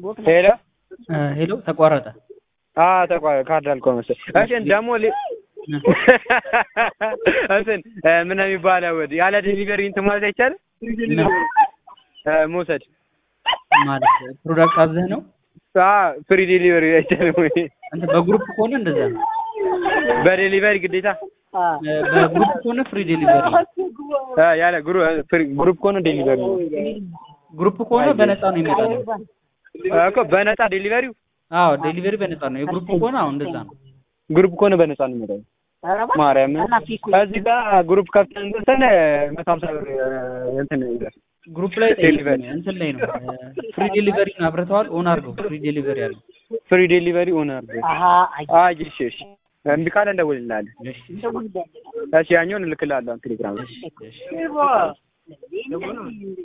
ሄሎ ሄሎ ተቋረጠ። አዎ ተቋረጠ። ካርድ አልቆ መሰለኝ። እሺ ደግሞ ሊ- እንትን እ ምን ነው የሚባለው ያለ ዴሊቨሪ እንትን ማለት አይቻልም ምን እ መውሰድ ማለት ፕሮዳክት አዘህ ነው? አዎ ፍሪ ዴሊቨሪ አይቻልም ወይ? አንተ በግሩፕ ከሆነ እንደዛ ነው። በዴሊቨሪ ግዴታ እ በግሩፕ ከሆነ ፍሪ ዴሊቨሪ ነው። እ ያለ ግሩ- ፍሪ ግሩፕ ከሆነ ዴሊቨሪ ነው ግሩፕ ከሆነ በነፃ ነው ይመጣል። እኮ በነፃ ዴሊቨሪው አዎ ዴሊቨሪ በነፃ ነው። የግሩፕ ከሆነ አሁን እንደዛ ነው። ግሩፕ ከሆነ በነፃ ነው የሚመጣው። ማርያም እዚህ ጋር ግሩፕ ከፍተን እንትን መቶ ሀምሳ ብር እ እንትን ይላል። ግሩፕ ላይ ጠይቅ። ዴሊቨሪ። እንትን ላይ ነው ፍሪ ዴሊቨሪ አብረተዋል። ኦን አድርገው ፍሪ ዴሊቨሪ አለ። ፍሪ ዴሊቨሪ ኦን አድርገው። አይ እሺ እሺ እምቢ ካለ እንደውልልሃለን። እሺ እሺ ያኛውን እልክልሃለሁ ቴሌግራም ላይ። እሺ እሺ